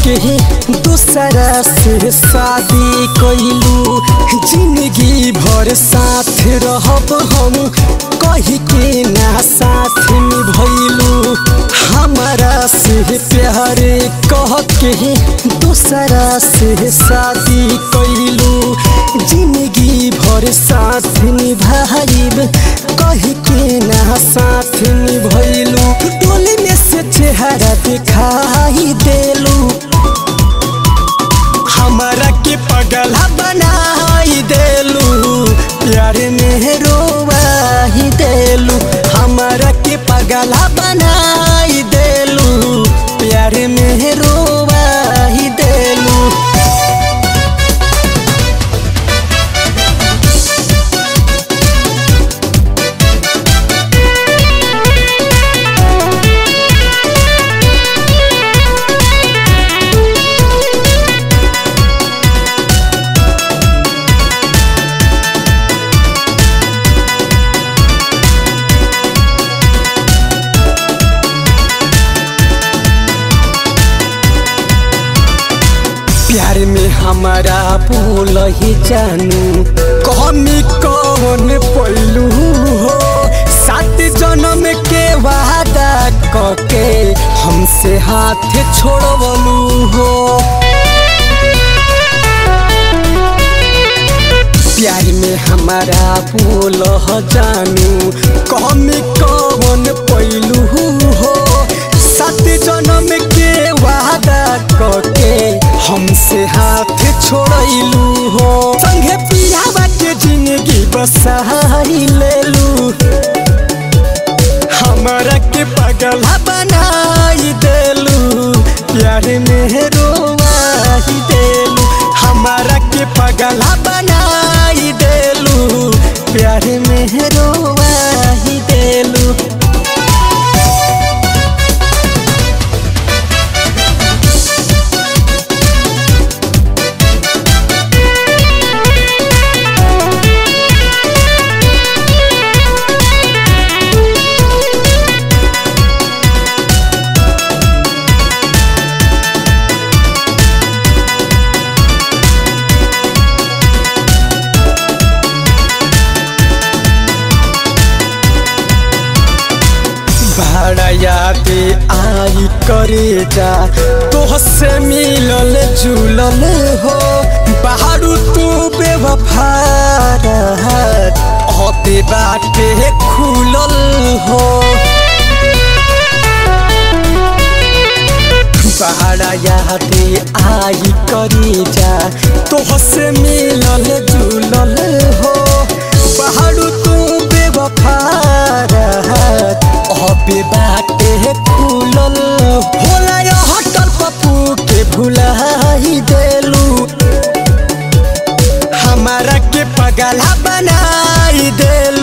के दूसरा से शादी कैलू जिंदगी भर साथ रहब हम कही के ना साथ निभैलू हमारा से प्यार कह के दूसरा से शादी कैलू जिंदगी भर साथ निभाइब कही के ना साथ निभैलू डोली में से चेहरा दिखाई देलू हमारा के पगला बनाई देलू प्यार में रोवाही देलू हमारा के पगला बनाई देलू प्यार में रोवाही देलू प्यार में हमारा बोल ही जानू कमी कौन पैलू हो सात जन्म के वादा कके हमसे हाथ छोड़वलू हो प्यार में हमारा बोल जानू कमी कौन पैलू हो सात जन्म के वादा कके हमसे हाथ छोड़लू हो संगे पियावा के जिंदगी बसाई लेलू हमारा के पगला बनाई देलू प्यार में रोवाई देलू हमारा के पगला बनाई देलू प्यार में रोवाई देलू भाड़ा याद आई करे जा तोहसे मिलल जुलल हो बाहरू तू बेवफा अबे बाटे खुलल हो भाड़ा याद आई करे जा तोहसे मिलल जुलल हो बाहरू तू बेवफा अबे बाटे खुलल होला हटल पप्पू के भुलाई देलू हमारा के पगला बनाई देलू